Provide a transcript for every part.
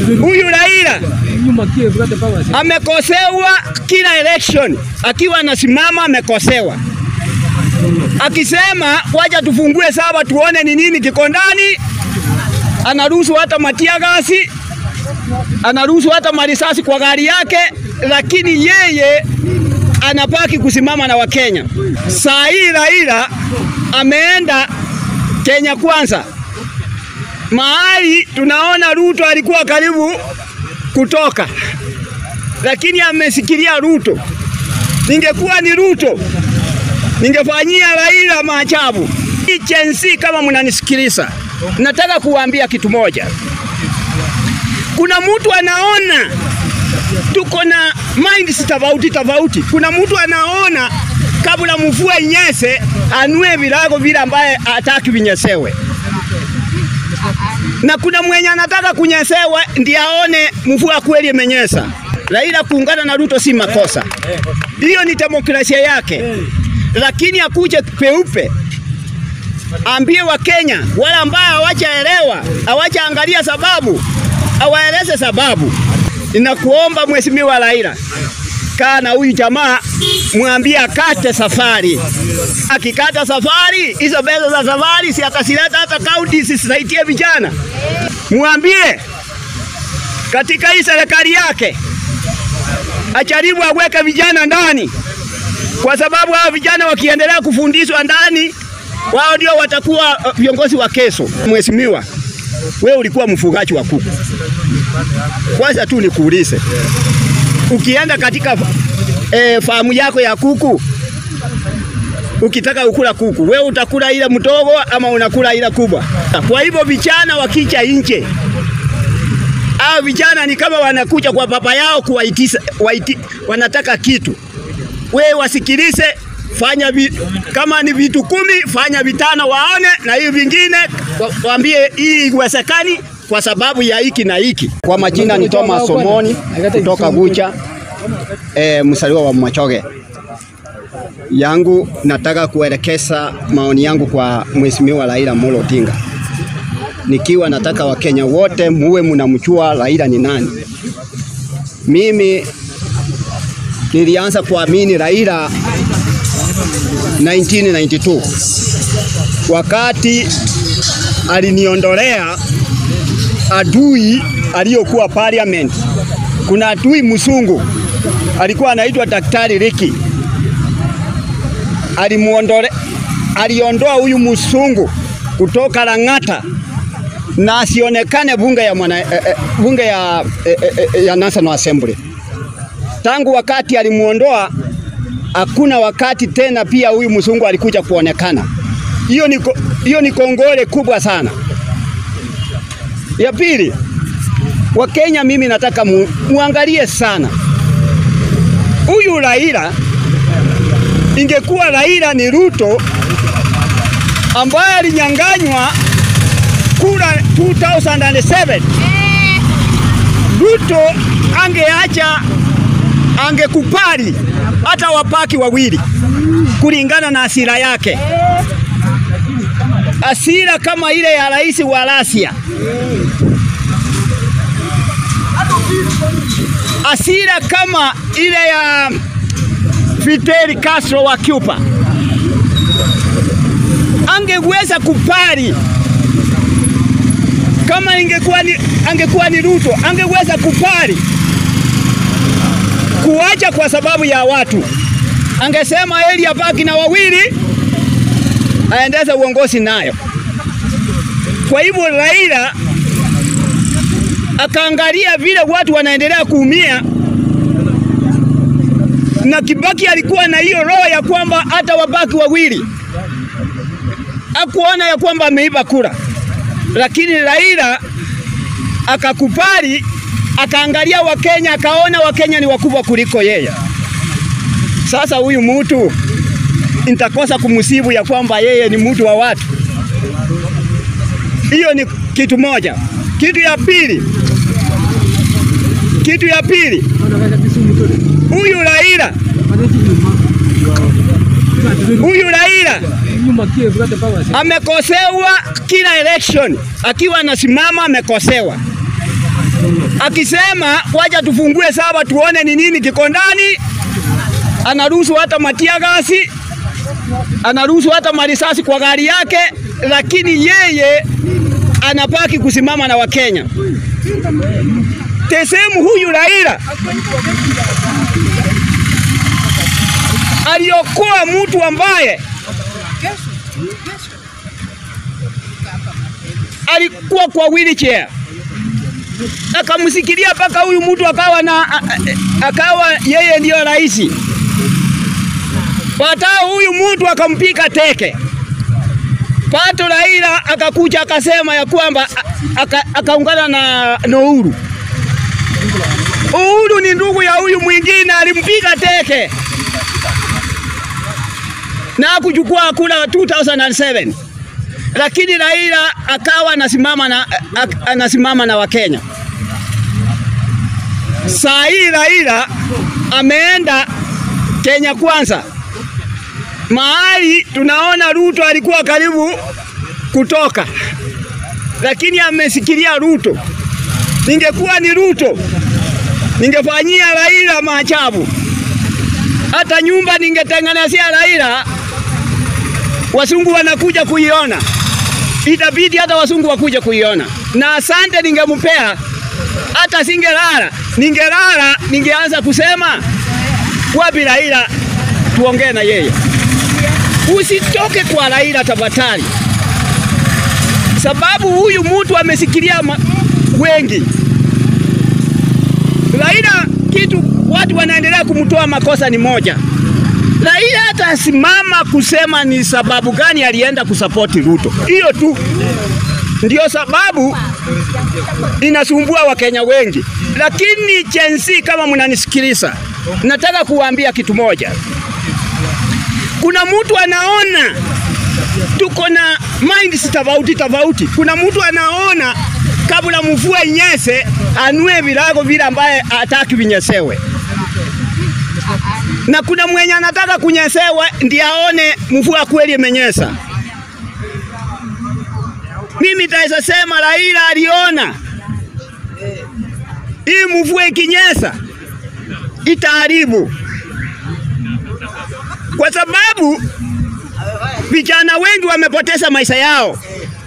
Huyu Raila amekosewa kila election, akiwa anasimama amekosewa, akisema wacha tufungue saba tuone ni nini kiko ndani. Anaruhusu hata matia gasi, anaruhusu hata marisasi kwa gari yake, lakini yeye anabaki kusimama na Wakenya. Saa hii Raila ameenda Kenya Kwanza, mahali tunaona Ruto alikuwa karibu kutoka, lakini amesikilia Ruto. Ningekuwa ni Ruto, ningefanyia Raila maajabu. Hii Gen Z, kama mnanisikiliza, nataka kuwaambia kitu moja. Kuna mtu anaona tuko na minds tofauti tofauti. Kuna mtu anaona kabla mvua inyese anue virago vile ambaye hataki vinyesewe, na kuna mwenye anataka kunyesewe ndiye aone mvua kweli imenyesa. Raila kuungana na Ruto si makosa, hiyo ni demokrasia yake, lakini akuje peupe ambie Wakenya wale ambao hawajaelewa hawajaangalia sababu, awaeleze sababu. Ninakuomba Mheshimiwa Raila, kaa na huyu jamaa, mwambie akate safari. Akikata safari, hizo pesa za safari si atasileta hata kaunti zisisaidie vijana. Mwambie katika hii serikali yake ajaribu aweke vijana ndani, kwa sababu hao vijana wakiendelea kufundishwa ndani, wao ndio watakuwa uh, viongozi wa kesho. Mheshimiwa, wewe ulikuwa mfugaji wa kuku. Kwanza tu nikuulize, ukienda katika e, famu yako ya kuku, ukitaka ukula kuku, wewe utakula ile mdogo ama unakula ile kubwa? Kwa hivyo vijana wakija nje, hao vijana ni kama wanakuja kwa baba yao kuwaitisa, waiti, wanataka kitu, wewe wasikilize fanya vi, kama ni vitu kumi fanya vitano waone, na hiyo vingine wa- waambie hii iwezekani kwa sababu ya hiki na hiki. Kwa majina ni Thomas Somoni kutoka Gucha, e, msaliwa wa Machoge. Yangu nataka kuelekeza maoni yangu kwa Mheshimiwa Raila Amolo Odinga, nikiwa nataka Wakenya wote muwe mnamjua Raila ni nani. Mimi nilianza kuamini Raila 1992 wakati aliniondolea adui aliyokuwa parliament. Kuna adui msungu alikuwa anaitwa Daktari Riki, alimuondole aliondoa huyu msungu kutoka Lang'ata na asionekane bunge ya, mwana, eh, eh, bunge ya, eh, eh, ya National Assembly. Tangu wakati alimuondoa hakuna wakati tena pia huyu mzungu alikuja kuonekana. Hiyo ni, ko- hiyo ni kongole kubwa sana. Ya pili, Wakenya, mimi nataka mu, muangalie sana huyu Raila. Ingekuwa Raila ni Ruto ambaye alinyang'anywa kura 2007 Ruto angeacha angekupali hata wapaki wawili kulingana na asira yake, asira kama ile ya rais wa Russia, asira kama ile ya Fidel Castro wa Cuba. Angeweza kupali kama ingekuwa ni, angekuwa ni Ruto angeweza kupali kuacha kwa sababu ya watu. Angesema eli abaki na wawili aendeze uongozi nayo. Kwa hivyo Raila akaangalia vile watu wanaendelea kuumia, na Kibaki alikuwa na hiyo roho ya kwamba hata wabaki wawili, akuona ya kwamba ameiba kura, lakini Raila akakubali akaangalia Wakenya akaona Wakenya ni wakubwa kuliko yeye. Sasa huyu mtu nitakosa kumsibu ya kwamba yeye ni mtu wa watu. Hiyo ni kitu moja. Kitu ya pili, kitu ya pili, huyu Raila, huyu Raila amekosewa kila election, akiwa anasimama amekosewa akisema wacha tufungue saba tuone ni nini kiko ndani. Anaruhusu hata matia gasi, anaruhusu hata marisasi kwa gari yake, lakini yeye anapaki kusimama na Wakenya. Tesemu huyu Raila aliokoa mtu ambaye alikuwa kwa wheelchair akamsikilia mpaka huyu mtu akawa na akawa yeye ndiyo rais. Baadaye huyu mtu akampika teke. Pato Raila akakuja akasema ya kwamba akaungana na, na Uhuru. Uhuru ni ndugu ya huyu mwingine alimpiga teke na kuchukua kula 2007 lakini Raila akawa anasimama na, anasimama na Wakenya. Saa hii Raila ameenda Kenya Kwanza, mahali tunaona Ruto alikuwa karibu kutoka, lakini amesikilia Ruto. Ningekuwa ni Ruto, ningefanyia Raila maajabu. Hata nyumba ningetengenezea Raila, wasungu wanakuja kuiona, itabidi hata wasungu wakuja kuiona, na asante ningempea hata singelala, ningelala ningeanza kusema wapi Raila, tuongee na yeye. Usitoke kwa Raila tafadhali, sababu huyu mtu amesikilia wengi. Raila, kitu watu wanaendelea kumtoa makosa ni moja. Raila hata asimama kusema ni sababu gani alienda kusapoti Ruto, hiyo tu ndio sababu inasumbua Wakenya wengi. Lakini Gen Z, kama mnanisikiliza, nataka kuwaambia kitu moja. Kuna mtu anaona tuko na minds tofauti tofauti. Kuna mtu anaona kabla mvua inyese anue virago vile ambaye hataki vinyesewe, na kuna mwenye anataka kunyesewa ndiye aone mvua kweli imenyesa. Mimi taweza sema Raila aliona hii mvua ikinyesa itaharibu, kwa sababu vijana wengi wamepoteza maisha yao.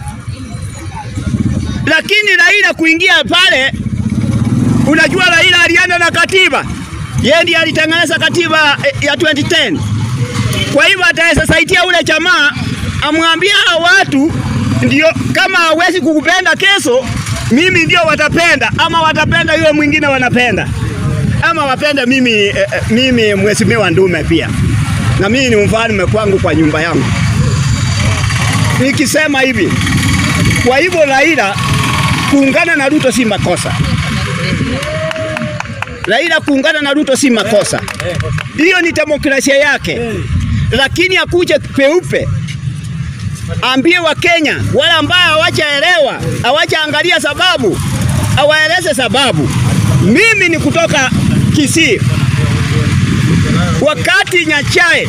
Lakini Raila kuingia pale, unajua Raila alienda na katiba, yeye ndiye alitengeneza katiba ya 2010. Kwa hivyo ataweza saidia ule jamaa amwambia hao watu ndio kama hawezi kukupenda kesho, mimi ndio watapenda, ama watapenda yule mwingine wanapenda, ama wapende mimi, eh, mimi mheshimiwa Ndume pia, na mimi ni mfalme kwangu kwa nyumba yangu. Nikisema hivi, kwa hivyo Raila kuungana na Ruto si makosa. Raila kuungana na Ruto si makosa, hiyo ni demokrasia yake, lakini akuje peupe ambie Wakenya wale ambao hawajaelewa hawajaangalia sababu, awaeleze sababu. Mimi ni kutoka Kisii. Wakati Nyachae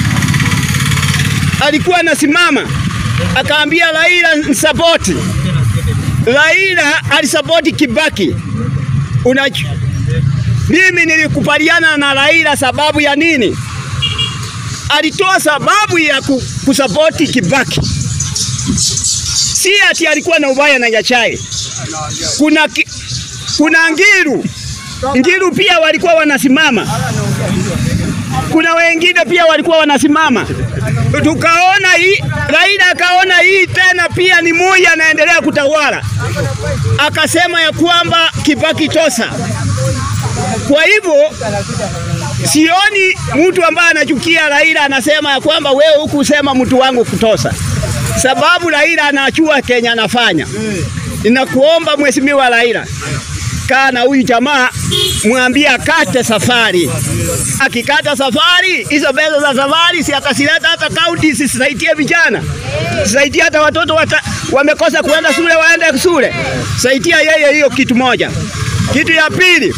alikuwa anasimama akaambia Raila nsapoti, Raila alisapoti Kibaki. Unajua, mimi nilikubaliana na Raila sababu ya nini? Alitoa sababu ya kusapoti Kibaki, si ati alikuwa na ubaya na Nyachae. Kuna, ki, kuna Ngiru Ngiru pia walikuwa wanasimama, kuna wengine pia walikuwa wanasimama. Tukaona hii Raila akaona hii tena pia ni moja anaendelea kutawala, akasema ya kwamba Kibaki tosa. Kwa hivyo sioni mtu ambaye anachukia Raila anasema ya kwamba wewe hukusema mtu wangu kutosa, sababu Raila anachua Kenya anafanya. Ninakuomba mheshimiwa Raila, kaa na huyu jamaa, mwambie akate safari. Akikata safari, hizo pesa za safari si atasileta hata kaunti, sisaidie vijana, sisaidie hata watoto wata, wamekosa kuenda shule waende shule, saidia yeye hiyo kitu moja. Kitu ya pili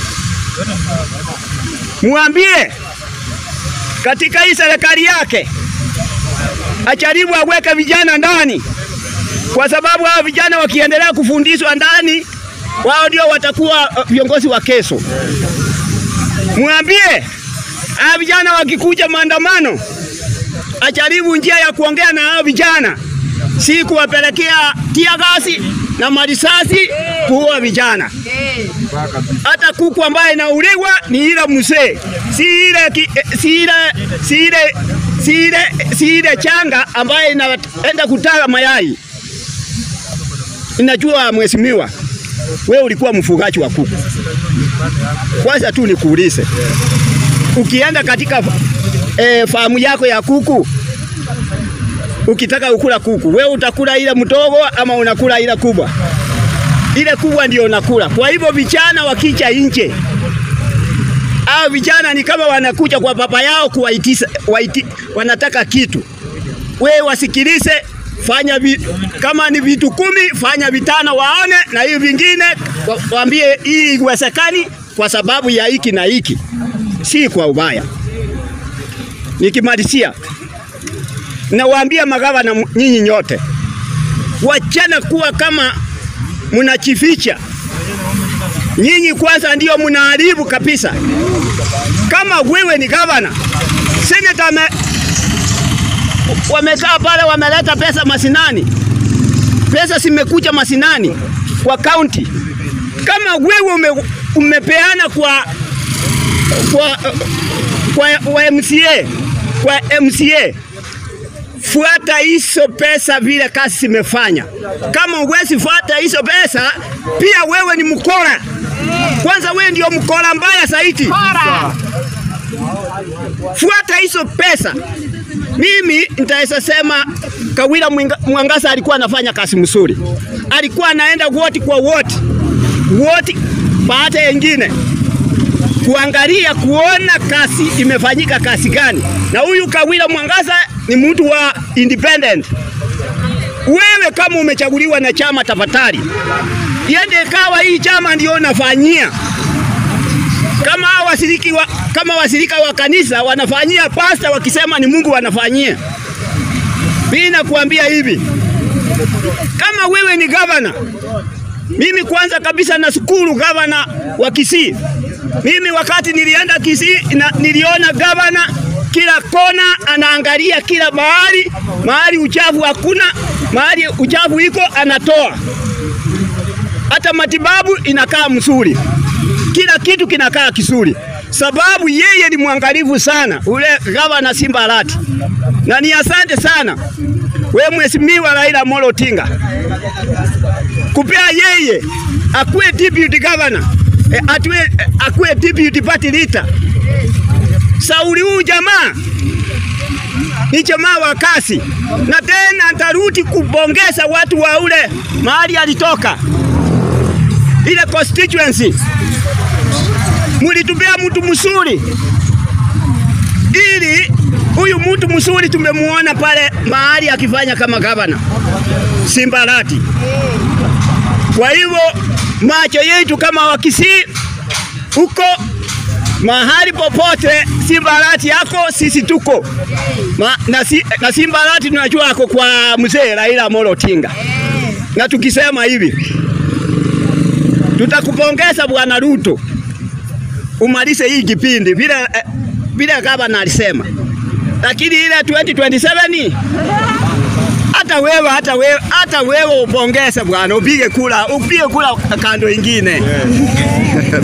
mwambie katika hii serikali yake ajaribu aweke vijana ndani, kwa sababu hao vijana wakiendelea kufundishwa ndani wao ndio watakuwa uh, viongozi wa kesho. Mwambie hao vijana wakikuja maandamano, ajaribu njia ya kuongea na hao vijana, si kuwapelekea tia gasi na marisasi kuua vijana. Hata kuku ambaye inauliwa ni ile mzee, si ile ki- eh, si ile si ile si ile si ile changa ambaye inaenda kutaga mayai. Inajua mheshimiwa, wewe ulikuwa mfugaji wa kuku. Kwanza tu nikuulize, ukienda katika e, famu yako ya kuku ukitaka ukula kuku, wewe utakula ile mdogo ama unakula ile kubwa? Ile kubwa ndio unakula. Kwa hivyo vijana wakicha nje, hao vijana ni kama wanakuja kwa baba yao kuwaitisha, waiti, wanataka kitu. Wewe wasikilize, fanya vi, kama ni vitu kumi, fanya vitano waone, na hiyo vingine wa- waambie hii iwezekani kwa sababu ya hiki na hiki, si kwa ubaya. Nikimalizia nawaambia magavana m- nyinyi nyote, wachana kuwa kama mnachificha. Nyinyi kwanza ndio mnaharibu kabisa. Kama wewe ni gavana, seneta ame, wamekaa pale wameleta pesa masinani, pesa zimekuja masinani kwa kaunti. Kama wewe ume, umepeana kwa kwa, kwa, kwa MCA kwa MCA fuata hizo pesa vile kazi zimefanya. Kama uwezi fuata hizo pesa, pia wewe ni mkora. Kwanza wewe ndio mkora mbaya zaidi. Fuata hizo pesa. Mimi nitaweza sema Kawira Mwinga- Mwangasa alikuwa anafanya kazi mzuri, alikuwa anaenda woti kwa woti woti baada yengine kuangalia kuona kazi imefanyika kazi gani. Na huyu Kawira Mwangasa ni mtu wa independent. Wewe kama umechaguliwa na chama, tafadhali iende kawa hii chama ndio nafanyia kama hao wasiriki wa, kama wasirika wa kanisa wanafanyia pasta wakisema ni Mungu wanafanyia. Mimi nakuambia hivi, kama wewe ni gavana, mimi kwanza kabisa nashukuru gavana wa Kisii. Mimi wakati nilienda Kisii na, niliona gavana kila kona anaangalia kila mahali, mahali uchafu hakuna, mahali uchafu iko anatoa. Hata matibabu inakaa mzuri, kila kitu kinakaa kizuri, sababu yeye ni mwangalifu sana, ule gavana Simba Arati, na ni asante sana we mheshimiwa Raila Amolo Odinga kupea yeye akuwe deputy governor e, atue, e, akuwe deputy party leader. Sauli huyu jamaa ni jamaa wa kasi, na tena ntarudi kubongeza watu wa ule mahali alitoka ile constituency, mulitupea mtu mzuri ili huyu mtu mzuri tumemuona pale mahali akifanya kama gavana Simba Arati. Kwa hivyo macho yetu kama Wakisii huko mahali popote Simba Arati yako sisi tuko Ma, na, si, na Simba Arati tunajua ako kwa mzee Raila Amolo Odinga, na tukisema hivi tutakupongeza Bwana Ruto umalize hii kipindi vile eh, vile gavana alisema, lakini ile 2027 hata wewe hata wewe hata wewe upongeze bwana, upige kula upige kula kando ingine